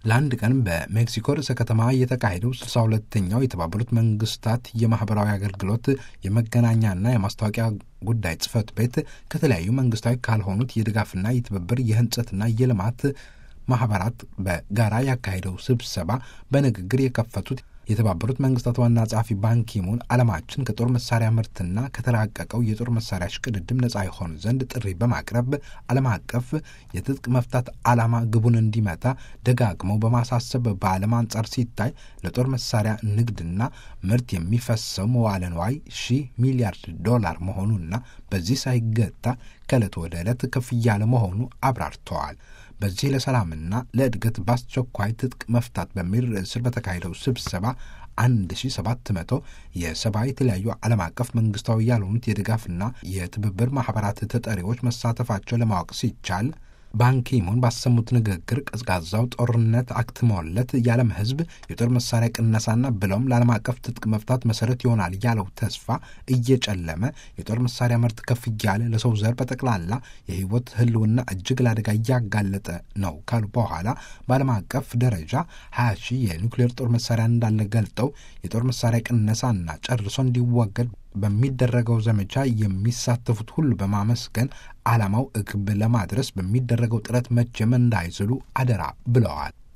ለአንድ ቀን በሜክሲኮ ርዕሰ ከተማ የተካሄደው ስልሳ ሁለተኛው የተባበሩት መንግስታት የማህበራዊ አገልግሎት የመገናኛና የማስታወቂያ ጉዳይ ጽህፈት ቤት ከተለያዩ መንግስታዊ ካልሆኑት የድጋፍና የትብብር የህንጸትና የልማት ማህበራት በጋራ ያካሄደው ስብሰባ በንግግር የከፈቱት የተባበሩት መንግስታት ዋና ጸሐፊ ባንኪሙን ዓለማችን ከጦር መሳሪያ ምርትና ከተራቀቀው የጦር መሳሪያ ሽቅድድም ነጻ ይሆን ዘንድ ጥሪ በማቅረብ ዓለም አቀፍ የትጥቅ መፍታት ዓላማ ግቡን እንዲመታ ደጋግመው በማሳሰብ በዓለም አንጻር ሲታይ ለጦር መሳሪያ ንግድና ምርት የሚፈሰው መዋለ ንዋይ ሺህ ሚሊያርድ ዶላር መሆኑና በዚህ ሳይገታ ከዕለት ወደ ዕለት ከፍ እያለ መሆኑ አብራርተዋል። በዚህ ለሰላምና ለእድገት በአስቸኳይ ትጥቅ መፍታት በሚል ርዕስ ስር በተካሄደው ስብሰባ 1700 የሰብአዊ የተለያዩ ዓለም አቀፍ መንግስታዊ ያልሆኑት የድጋፍና የትብብር ማህበራት ተጠሪዎች መሳተፋቸው ለማወቅ ሲቻል ባንኪሙን ባሰሙት ንግግር ቀዝቃዛው ጦርነት አክትሞለት የዓለም ሕዝብ የጦር መሳሪያ ቅነሳና ብለውም ለዓለም አቀፍ ትጥቅ መፍታት መሰረት ይሆናል ያለው ተስፋ እየጨለመ የጦር መሳሪያ ምርት ከፍ እያለ ለሰው ዘር በጠቅላላ የህይወት ህልውና እጅግ ለአደጋ እያጋለጠ ነው ካሉ በኋላ በዓለም አቀፍ ደረጃ 20 ሺህ የኒውክሌር ጦር መሳሪያ እንዳለ ገልጠው የጦር መሳሪያ ቅነሳና ጨርሶ እንዲወገድ በሚደረገው ዘመቻ የሚሳተፉት ሁሉ በማመስገን ዓላማው እክብ ለማድረስ በሚደረገው ጥረት መቼም እንዳይዝሉ አደራ ብለዋል።